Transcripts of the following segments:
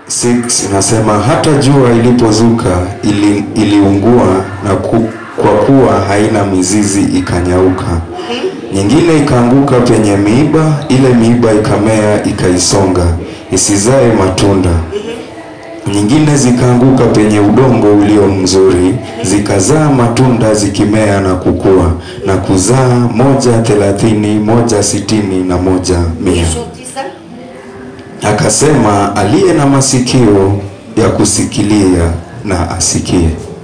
6 inasema hata jua ilipozuka ili, iliungua na ku, kwa kuwa haina mizizi ikanyauka. Nyingine ikaanguka penye miiba, ile miiba ikamea ikaisonga isizae matunda. Nyingine zikaanguka penye udongo ulio mzuri, zikazaa matunda zikimea na kukua na kuzaa moja thelathini, moja sitini na moja mia. Mwisho tisa. Akasema, aliye na masikio ya kusikilia na asikie.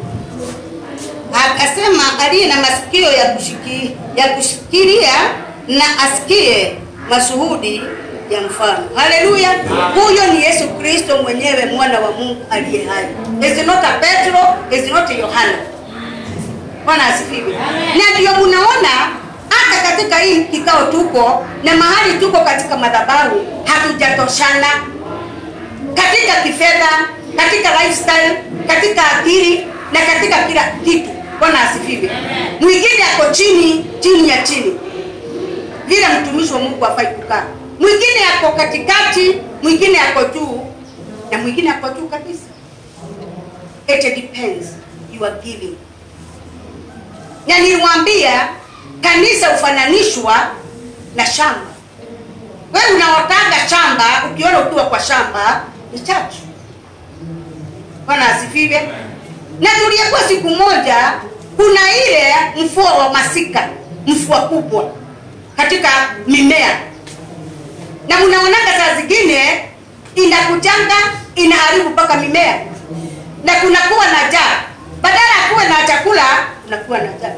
Akasema aliye na masikio ya kushiki, ya kushikilia na asikie mashuhudi ya mfano. Haleluya! Huyo ni Yesu Kristo mwenyewe mwana wa Mungu aliye hai. Is not a Petro, is not Yohana. Bwana asifiwe. Na ndio mnaona hata katika hii kikao tuko na mahali tuko katika madhabahu hatujatoshana katika kifedha, katika lifestyle, katika akili na katika kila kitu. Bwana asifiwe. Mwingine ako chini chini ya chini, vile mtumishi wa Mungu afai kukaa. Mwingine ako katikati, mwingine ako juu na mwingine ako juu kabisa. It depends you are giving. Na niliwaambia kanisa hufananishwa na shamba. Wewe unaotaka shamba, ukiona ukiwa kwa shamba ni chachu. Bwana asifiwe. Na tuliyekuwa siku moja, kuna ile mvua wa masika, mvua kubwa katika mimea, na mnaonaga saa zingine inakujanga inaharibu mpaka mimea, na kunakuwa na njaa. Badala ya kuwa na chakula, unakuwa na njaa.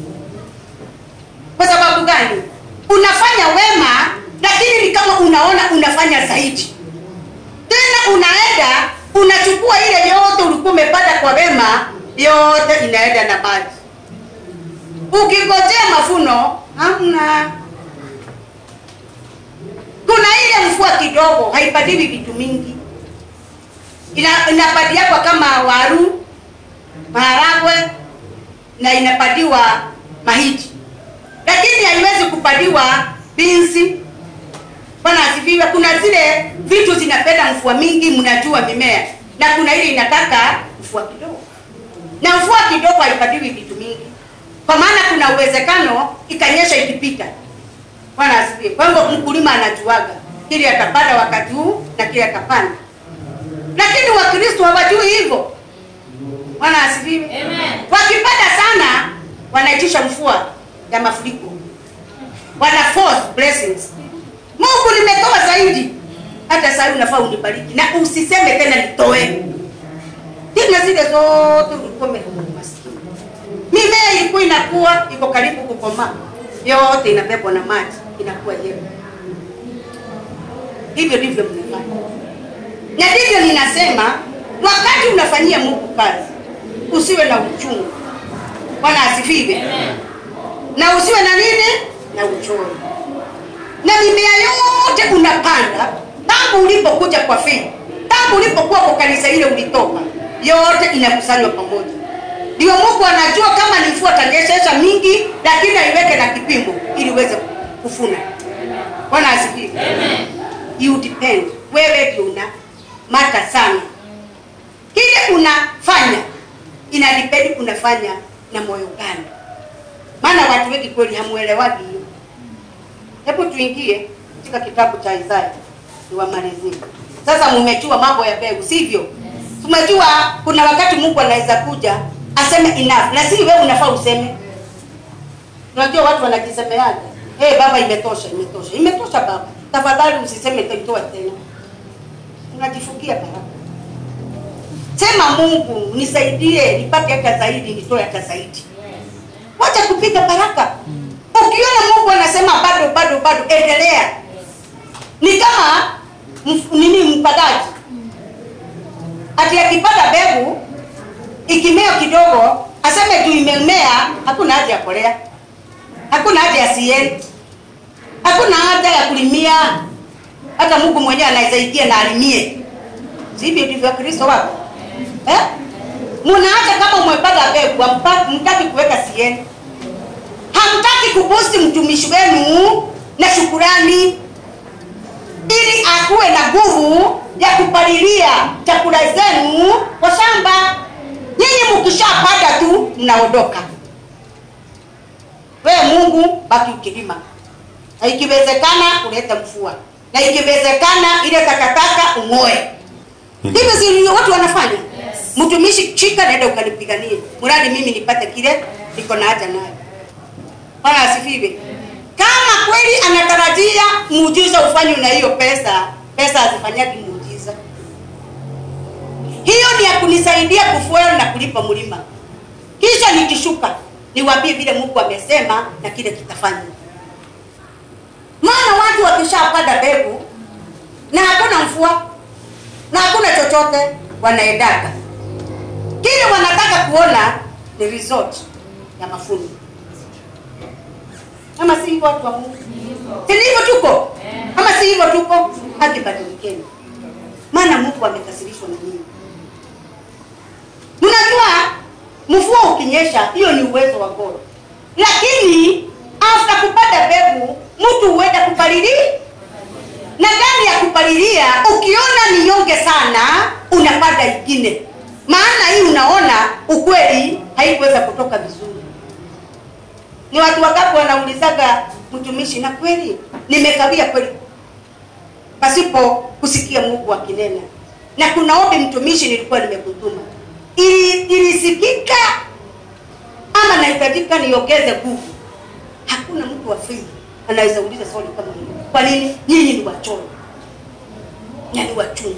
Kwa sababu gani? Unafanya wema, lakini ni kama unaona unafanya zaidi. Tena unaenda unachukua ile yote ulikuwa umepata kwa wema, yote inaenda na maji. Ukingojea mafuno hamna. Kuna ile mvua kidogo, haipatiwi vitu mingi, ina inapatiwa kwa kama waru, maharagwe na inapatiwa mahindi lakini haiwezi kupaliwa binsi. Bwana asifiwe. Kuna zile vitu zinapenda mvua mingi, mnajua mimea, na kuna ile inataka mvua kidogo, na mvua kidogo haipatiwi vitu mingi, kwa maana kuna uwezekano ikanyesha ikipita. Bwana asifiwe. Kwa hivyo mkulima anajuaga kile atapanda wakati huu na kile atapanda, lakini Wakristo hawajui hivyo. Bwana asifiwe. Wakipanda sana wanaitisha mvua ya mafuriko, wana force blessings. Mungu nimetoa zaidi, hata sasa unafaa unibariki na usiseme tena nitoe tena. Zile zote ulikuwa maskini, mimea ilikuwa inakuwa iko karibu kukomaa, yote inabebwa na maji, inakuwa yeye. Hivyo ndivyo mnafanya, na ndivyo ninasema, wakati unafanyia Mungu kazi usiwe na uchungu. Bwana asifiwe na usiwe na nini na uchoyo. Na mimea yote unapanda tangu ulipokuja kwa fii, tangu ulipokuwa kwa kanisa ile ulitoka, yote inakusanywa pamoja. Ndio Mungu anajua kama ni mvua tanyeshesha mingi, lakini aiweke na kipimo ili uweze kufuna. Bwana asifiwe. You depend, wewe ndio una mata sana. Kile unafanya ina depend unafanya na moyo gani maana watu wengi kweli hamuelewagi hiyo. Hebu tuingie katika kitabu cha Isaya niwamalizie. Sasa mumejua mambo ya mbegu, sivyo? Tumejua kuna wakati Mungu anaweza kuja aseme enough, na si wewe unafaa useme. Unajua watu wanajisemeaje? Hey, baba, imetosha, imetosha, imetosha baba, tafadhali usiseme toitoa tena. Unajifungia baraka. Sema Mungu nisaidie, nipate hata zaidi, nitoe hata zaidi. Wacha kupiga baraka. Ukiona Mungu anasema bado bado bado, endelea. Ni kama mf, nini mpadaji ati akipata mbegu ikimea kidogo, aseme juu imemea, hakuna haja ya kolea, hakuna haja ya CN, hakuna haja ya kulimia. Hata Mungu mwenyewe anaweza ingia na alimie. Sivyo ndivyo Kristo wako eh? Mnaacha kama umepata mbegu, hamtaki kuweka CN, hamtaki kubusti mtumishi wenu na shukurani, ili akuwe na nguvu ya kupalilia chakula zenu kwa shamba. Nyinyi mkishapanda tu mnaondoka. Wewe Mungu baki ukilima, na ikiwezekana ulete mvua, na ikiwezekana ile takataka ung'oe. Ndivyo zilivyo watu wanafanya. Mtumishi, chika naenda ukanipiganie, mradi mimi nipate kile niko na haja nayo. Bwana asifiwe. Kama kweli anatarajia muujiza ufanywe na hiyo pesa, pesa hazifanyagi muujiza. Hiyo ni ya kunisaidia kufuela na kulipa mlima, kisha nikishuka niwaambie vile Mungu amesema na kile kitafanywa. Maana watu wakishapanda mbegu na hakuna mvua na hakuna chochote, wanaendaga kile wanataka kuona ni result ya mafuno ama si hivyo watu wa Mungu? Si ni hivyo tuko? Ama si hivyo tuko? Hakibadilikeni. Maana Mungu amekasirishwa na nini? Mnajua mvua ukinyesha, hiyo ni uwezo wa God. Lakini after kupata mbegu, mtu huenda kupalilia na ndani ya kupalilia, ukiona ni nyonge sana, unapanda ingine, maana hii unaona ukweli haikuweza kutoka vizuri. Ni watu wangapi wanaulizaga mtumishi, na kweli nimekawia kweli pasipo kusikia Mungu akinena? Na kuna ombi mtumishi nilikuwa nimekutuma, ili ilisikika ama nahitajika niongeze nguvu? Hakuna mtu wa faith anaweza uliza swali kama hilo. Kwa nini? Nyinyi ni wachoyo na ni wachungu,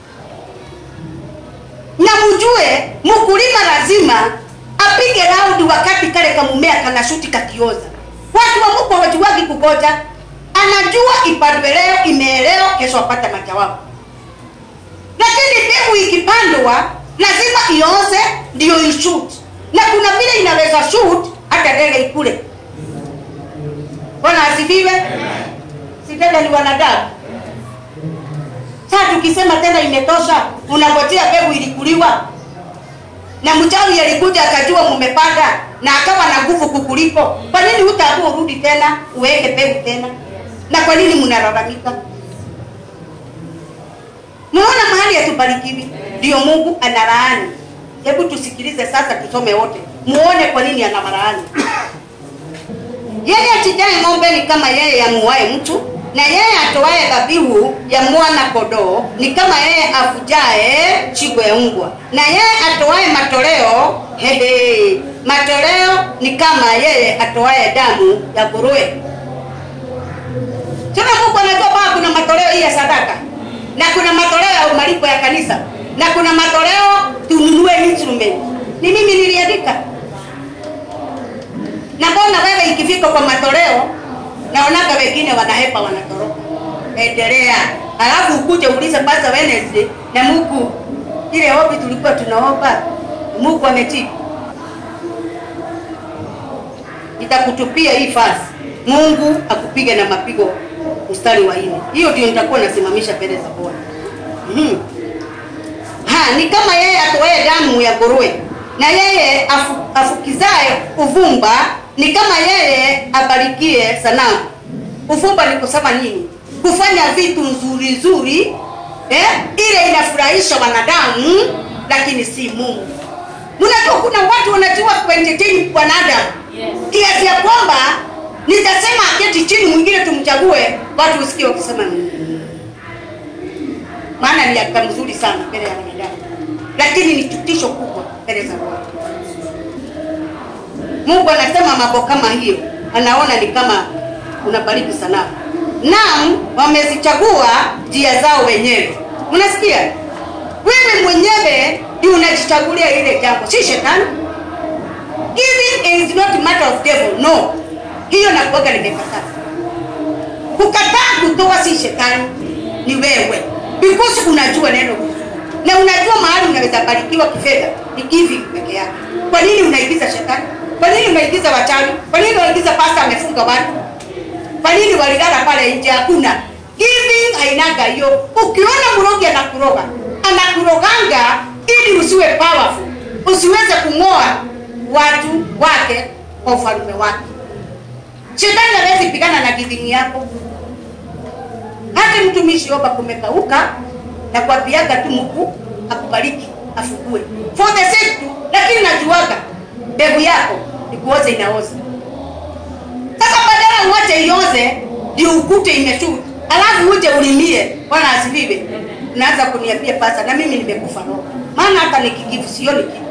na mjue mkulima lazima apige raundi wakati kale kamumea kanashuti kakioza. Watu wa Mungu hawajuagi kugoja, anajua ipandwe leo, imeelewa, kesho apata majawabu. Lakini mbegu ikipandwa lazima ioze ndio ishoot, na kuna vile inaweza shoot hata ndege ikule. Bwana asifiwe. Si tena ni wanadamu. Sasa tukisema tena imetosha, unangojea mbegu ilikuliwa na mchawi alikuja akajua mumepanda na akawa na nguvu kukuliko. Kwa nini hutaamua urudi tena uweke mbegu tena? Na kwa nini mnalalamika? Mnaona mahali hatubarikiwi, ndio Mungu analaani. Hebu tusikilize sasa, tusome wote, muone kwa nini anawalaani. Yeye achinjaye ng'ombe ni kama yeye amuaye mtu, na yeye atoaye dhabihu ya mwana kondoo ni kama yeye avujaye shingo ya mbwa, na yeye atoaye matoleo hehe, matoleo ni kama yeye atoaye damu ya nguruwe. Tuna Mungu anajua kwamba kuna matoleo hii ya sadaka na kuna matoleo ya malipo ya kanisa na kuna matoleo tununue instrument. Ni mimi niliandika na mbona wewe ikifika kwa matoleo naonaga wengine wanahepa wanatoroka. Endelea, alafu ukuje uulize Pastor Wednesday na Mungu, ile ombi tulikuwa tunaomba Mungu amejibu. Nitakutupia hii fasi, Mungu akupige na mapigo mstari wa nne. Hiyo ndio nitakuwa nasimamisha mbele za Bwana. Mhm. Ha, ni kama yeye atoaye damu ya nguruwe na yeye afu, afukizaye uvumba ni kama yeye abarikie sanamu. Uvumba ni kusema nini? Kufanya vitu nzuri nzuri, eh, ile inafurahisha wanadamu, lakini si Mungu. Mnajua kuna watu wanajua kuentertain wanadamu kiasi ya kwamba nitasema aketi chini, mwingine tumchague, watu usikie wakisema "Mm." maana ni akika mzuri sana mbele ya wanadamu, lakini ni chutisho kubwa mbele za Bwana. Mungu anasema mambo kama hiyo, anaona ni kama unabariki sanamu. Naam, wamezichagua njia zao wenyewe. Mnasikia? Wewe mwenyewe ndio unajichagulia ile jambo, si shetani. Giving is not a matter of devil, no. Hiyo nakuaga nimekataa. Kukataa kutoa si shetani, ni wewe, because unajua neno vizuri na unajua mahali unaweza barikiwa kifedha ni giving peke yake. Kwa nini unaigiza shetani? Kwa nini unaigiza wachawi? Kwa nini unaigiza pasta amefunga watu? Kwa nini walilala pale nje? Hakuna giving, hainaga hiyo. Ukiona mrogi anakuroga, anakuroganga ili usiwe powerful, usiweze kung'oa watu wake kwa ufalme wake. Shetani hawezi pigana na giving yako. Hata mtumishi Yoba kumekauka, na kuambiaga tu Mungu akubariki afugue for the sake tu, lakini najuaga mbegu yako ikuoze inaoza. Sasa badala uache ioze ndio ukute imeshuka, alafu uje ulimie, Bwana asifiwe. Unaanza kuniambia pasa, na mimi nimekufa roho, maana hata nikigivu sioni kitu.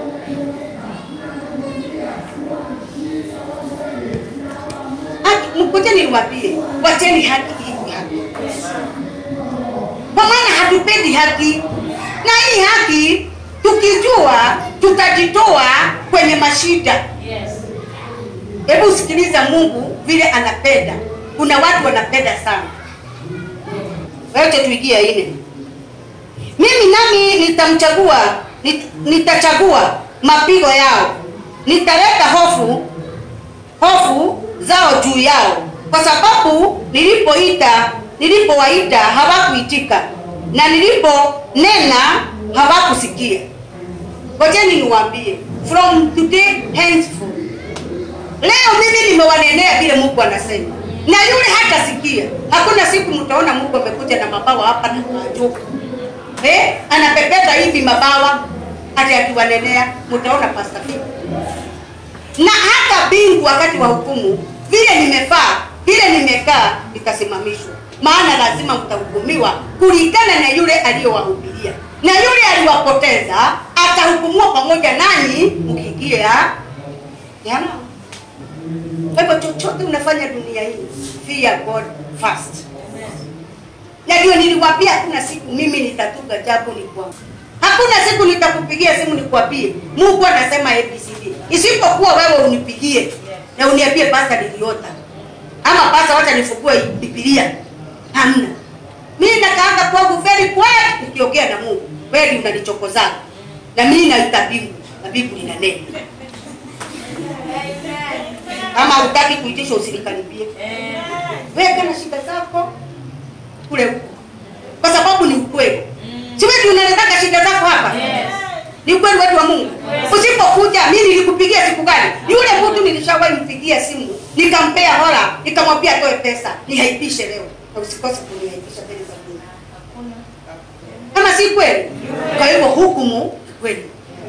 Haki- Mkuteni niwaambie, wacheni haki hii haki, kwa maana hatupendi haki, na hii haki tukijua tutajitoa kwenye mashida. Hebu sikiliza Mungu vile anapenda. Kuna watu wanapenda sana. Wote tuigie ine. Mimi nami nitamchagua, nit, nitachagua mapigo yao, nitaleta hofu hofu zao juu yao, kwa sababu nilipoita nilipowaita hawakuitika, na niliponena hawakusikia. Ngojeni niwaambie, from today henceforth Leo mimi nimewanenea vile Mungu anasema, na yule hatasikia. Hakuna siku mtaona Mungu amekuja na mabawa hapa na maajabu eh, anapepeta hivi mabawa hata akiwanenea, mtaona Pastor Phil. Na hata mbingu wakati wa hukumu, vile nimefaa vile nimekaa, itasimamishwa, maana lazima mtahukumiwa kulingana na yule aliyowahubiria, na yule aliwapoteza atahukumiwa pamoja nanyi mkiingia jana. Kwa hivyo chochote unafanya dunia hii, fear God first. Na ndio niliwaambia hakuna siku mimi nitatuka jambo ni kwangu. Hakuna siku nitakupigia simu nikwambie Mungu anasema ABCD. Isipokuwa wewe unipigie na uniambie pasta niliota. Ama pasta wacha nifungue Biblia. Hamna. Mimi nakaanga kwangu very quiet nikiongea na Mungu. Wewe unanichokoza. Na mimi naita Biblia na Biblia inanena. Kama hutaki kuitisha usinikaribie. Wewe kana shida zako kule huko. Kwa sababu ni ukweli. Si wewe unaletaka shida zako hapa? Ni ukweli wetu wa Mungu. Usipokuja mimi nilikupigia siku gani? Yule mtu nilishawahi mpigia simu, nikampea hola, nikamwambia atoe pesa, nihaipishe leo. Na usikose kunihaipisha mbele za Mungu. Kama si kweli? Kwa hivyo hukumu ni kweli.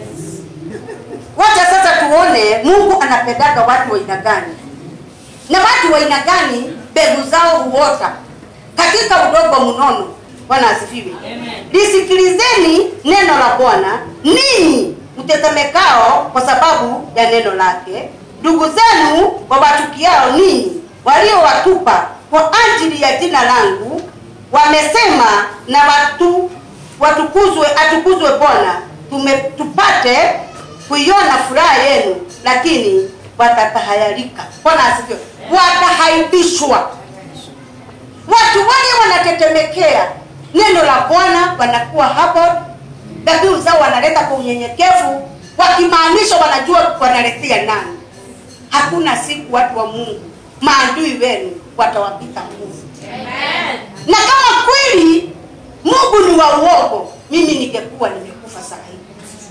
Wacha sasa tuone Mungu anapendaga watu wa aina gani, na watu wa aina gani mbegu zao huota katika udongo mnono. Bwana asifiwe. Lisikilizeni neno la Bwana ninyi mtetemekao kwa sababu ya neno lake, ndugu zenu wawatukiao ninyi, waliowatupa kwa ajili ya jina langu, wamesema na watu watukuzwe, atukuzwe Bwana, tume tupate kuiona furaha yenu, lakini watatahayarika. Bwana asifiwe. Watahaibishwa. Watu wale wanatetemekea neno la Bwana, wanakuwa hapo, dhabihu zao wanaleta kwa unyenyekevu, wakimaanisha wanajua wanaletea nani. Hakuna siku watu wa Mungu maadui wenu watawapita nguvu, na kama kweli Mungu ni wa uongo, mimi ningekuwa nimekufa saa hii.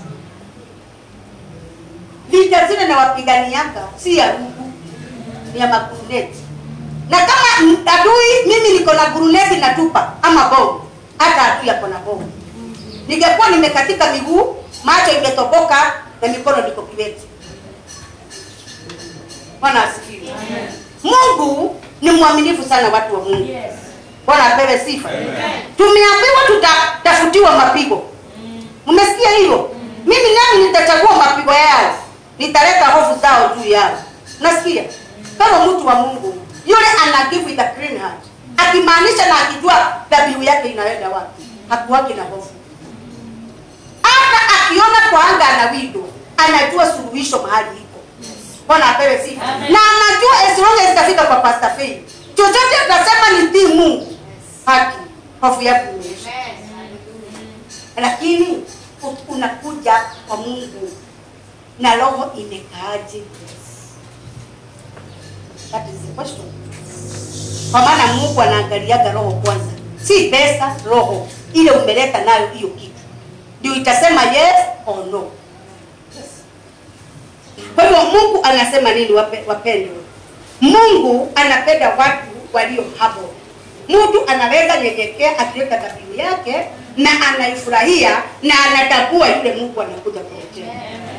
Vita zile na wapiganiaka si ya Mungu, ni ya maguruneti na kama m- adui mimi niko na guruneti natupa ama bomu, hata adui ako na bomu. Ningekuwa nimekatika miguu, macho imetoboka na mikono niko kiwete. Bwana asifiwe. Mungu ni mwaminifu sana, watu wa Mungu. Bwana apewe sifa. Tumeambiwa tutatafutiwa mapigo. Mmesikia hilo? Mimi nami nitachagua mapigo yao, nitaleta hofu zao juu yao. Nasikia kama mtu wa Mungu yule ana give with a clean heart, akimaanisha na akijua dhabihu yake inaenda wapi, hakuwaki na hofu. Hata akiona kwa anga ana windo, anajua suluhisho mahali iko. Bwana apewe sifa, na anajua as long as itafika kwa Pastor Faith, chochote atasema ni tii Mungu, haki, hofu yake imeisha. Lakini u- unakuja kwa Mungu na roho imekaaje? That is the question. Kwa maana Mungu anaangaliaga roho kwanza, si pesa, roho ile umeleta nayo hiyo kitu ndio itasema yes or no. Kwa hivyo Mungu anasema nini, wape- wapendwa? Mungu anapenda watu walio humble. mtu anaweza nyenyekea akiweka dhabihu yake na anaifurahia na anatambua yule mungu anakuja kumtenda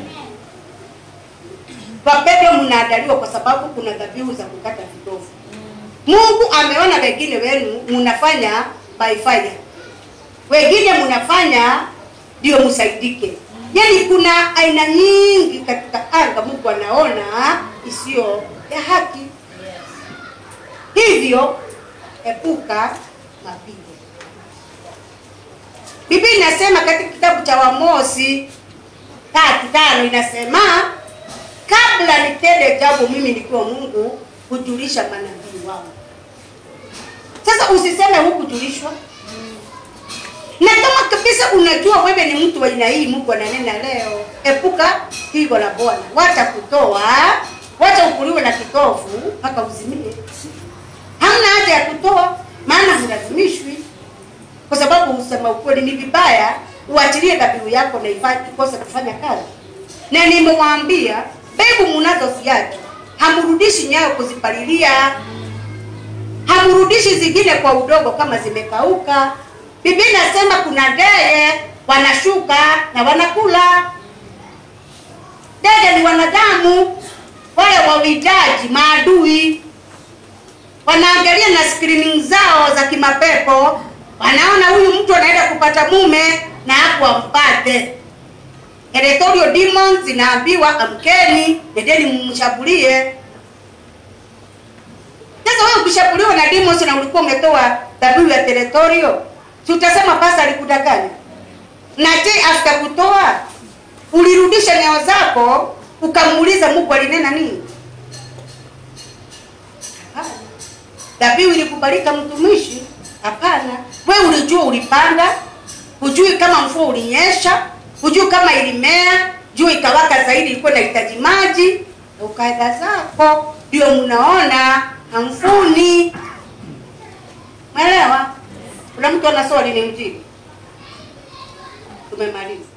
wapendwa mnaandaliwa kwa sababu kuna dhabihu za kukata vitovu mungu ameona wengine wenu mnafanya by fire wengine mnafanya ndio msaidike yaani kuna aina nyingi katika anga mungu anaona isiyo ya haki hivyo epuka mapigo biblia inasema katika kitabu cha wamosi tatu tano inasema kabla nitende jambo mimi nikiwa mungu hujulisha manabii wangu sasa usiseme hukujulishwa na kama kabisa unajua wewe ni mtu wa aina hii mungu ananena leo epuka pigo la bwana wacha kutoa wacha ukuliwe na kitovu mpaka uzimie hamna haja ya kutoa maana hulazimishwi kwa sababu usema ukweli ni vibaya uachilie dhabihu yako na ifa- ikose kufanya kazi na nimewaambia mbegu mnazoziacha hamrudishi nyayo kuzipalilia hamrudishi zingine kwa udogo kama zimekauka biblia inasema kuna ndege wanashuka na wanakula ndege ni wanadamu wale wawindaji maadui wanaangalia na screening zao za kimapepo wanaona huyu mtu anaenda kupata mume na hapo ampate territorial demons zinaambiwa amkeni nendeni mumshambulie sasa wewe ukishambuliwa na demons na ulikuwa umetoa dhabihu ya territorial si utasema pasa alikudanganya na je after kutoa ulirudisha nyayo zako ukamuuliza mungu alinena nini Hapana. dhabihu ilikubalika mtumishi hapana we ulijua ulipanda hujui kama mvua ulinyesha hujui kama ilimea jua ikawaka zaidi ilikuwa inahitaji maji na ukaenda zako ndio mnaona hamfuni mwelewa kuna mtu ana swali ni mjibu tumemaliza